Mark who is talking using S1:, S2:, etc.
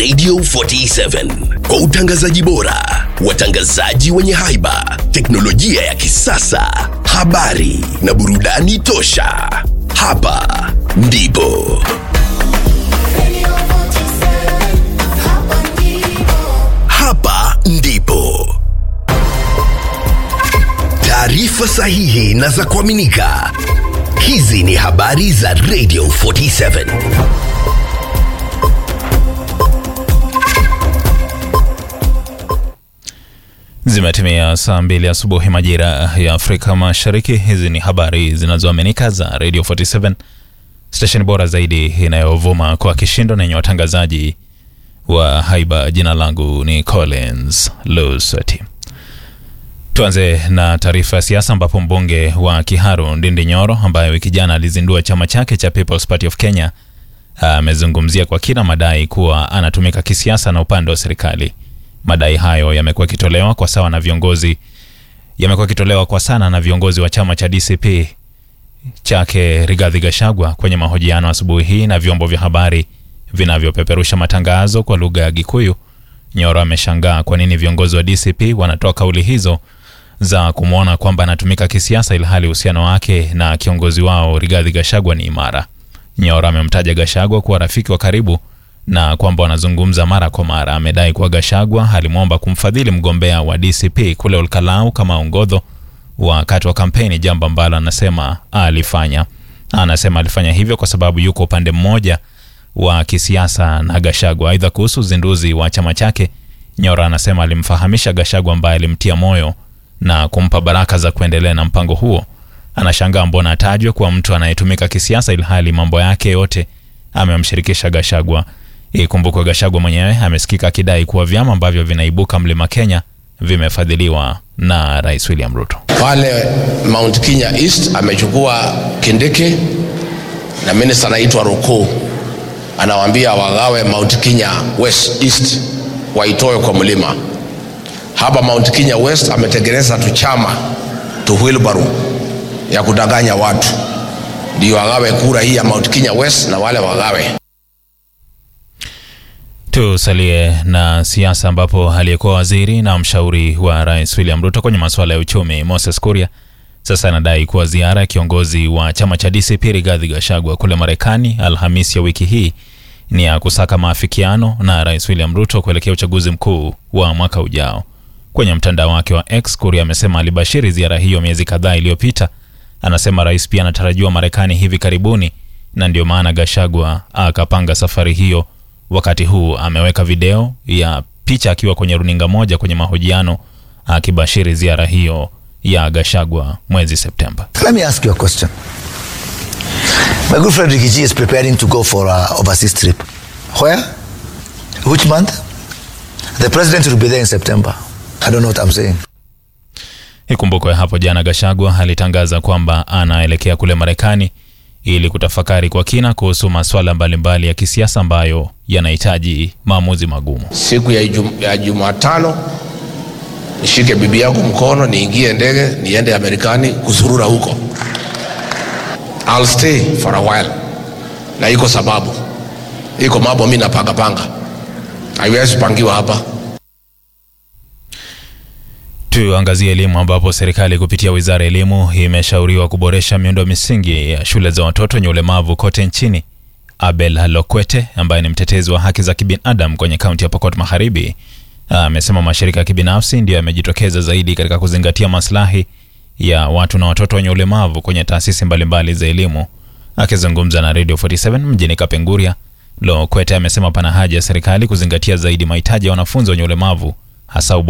S1: Radio 47 kwa utangazaji bora, watangazaji wenye haiba, teknolojia ya kisasa, habari na burudani tosha. Hapa ndipo hapa ndipo taarifa sahihi na za kuaminika. Hizi ni habari za Radio 47.
S2: Zimetimia saa mbili asubuhi majira ya Afrika Mashariki. Hizi ni habari zinazoaminika za Radio 47, stesheni bora zaidi inayovuma kwa kishindo na yenye watangazaji wa haiba. Jina langu ni Collins Lusati. Tuanze na taarifa ya siasa ambapo mbunge wa Kiharu Ndindi Nyoro ambaye wiki jana alizindua chama chake cha People's Party of Kenya amezungumzia kwa kina madai kuwa anatumika kisiasa na upande wa serikali. Madai hayo yamekuwa yakitolewa kwa sawa na viongozi yamekuwa yakitolewa kwa sana na viongozi wa chama cha DCP chake Rigathi Gachagua kwenye mahojiano asubuhi hii na vyombo vya habari vinavyopeperusha matangazo kwa lugha ya Gikuyu. Nyoro ameshangaa kwa nini viongozi wa DCP wanatoa kauli hizo za kumwona kwamba anatumika kisiasa ilhali uhusiano wake na kiongozi wao Rigathi Gachagua ni imara. Nyoro amemtaja Gachagua kuwa rafiki wa karibu na kwamba wanazungumza mara kwa mara. Amedai kuwa Gachagua alimwomba kumfadhili mgombea wa DCP kule Olkalau kama ongodho wakati wa kampeni, jambo ambalo anasema alifanya. Anasema alifanya hivyo kwa sababu yuko upande mmoja wa kisiasa na Gachagua. Aidha, kuhusu uzinduzi wa chama chake, Nyora anasema alimfahamisha Gachagua ambaye alimtia moyo na kumpa baraka za kuendelea na mpango huo. Anashangaa mbona atajwe kuwa mtu anayetumika kisiasa ilhali mambo yake yote amemshirikisha Gachagua. Ikumbukwe Gachagua mwenyewe amesikika akidai kuwa vyama ambavyo vinaibuka mlima Kenya vimefadhiliwa na Rais William Ruto.
S3: Pale Mount Kenya East amechukua Kindiki na minister anaitwa Ruku, anawaambia wagawe Mount Kenya West East waitoe kwa mlima. Hapa Mount Kenya West ametengeneza tu chama tu wheelbarrow ya kudanganya watu, ndio wagawe kura hii ya Mount Kenya West na wale wagawe
S2: Tusalie na siasa ambapo aliyekuwa waziri na mshauri wa rais William Ruto kwenye masuala ya uchumi Moses Kuria sasa anadai kuwa ziara ya kiongozi wa chama cha DCP Rigathi Gachagua kule Marekani Alhamisi ya wiki hii ni ya kusaka maafikiano na rais William Ruto kuelekea uchaguzi mkuu wa mwaka ujao. Kwenye mtandao wake wa X, Kuria amesema alibashiri ziara hiyo miezi kadhaa iliyopita. Anasema rais pia anatarajiwa Marekani hivi karibuni, na ndio maana Gachagua akapanga safari hiyo wakati huu ameweka video ya picha akiwa kwenye runinga moja kwenye mahojiano akibashiri ziara hiyo ya Gachagua mwezi Septemba.
S4: Let me ask you a question. My good friend Ricky G is preparing to go for a overseas trip. Where? Which month? The president will be there in September. I don't know what I'm saying.
S2: Ikumbukwe hapo jana Gachagua alitangaza kwamba anaelekea kule Marekani ili kutafakari kwa kina kuhusu masuala mbalimbali ya kisiasa ambayo yanahitaji maamuzi magumu.
S3: siku ya, jum, ya Jumatano nishike bibi yangu mkono niingie ndege niende Amerikani kuzurura huko. I'll stay for a while, na iko sababu, iko mambo mi napanga panga, haiwezi pangiwa hapa.
S2: Tuangazie elimu ambapo serikali kupitia wizara ya elimu imeshauriwa kuboresha miundo misingi ya shule za watoto wenye ulemavu kote nchini. Abel Lokwete ambaye ni mtetezi wa haki za kibinadamu kwenye kaunti ya Pokot Magharibi amesema mashirika ya kibinafsi ndiyo yamejitokeza zaidi katika kuzingatia maslahi ya watu na watoto wenye ulemavu kwenye taasisi mbalimbali za elimu. Akizungumza na Radio 47 mjini Kapenguria, Lokwete amesema pana haja ya serikali kuzingatia zaidi mahitaji ya wanafunzi wenye ulemavu hasa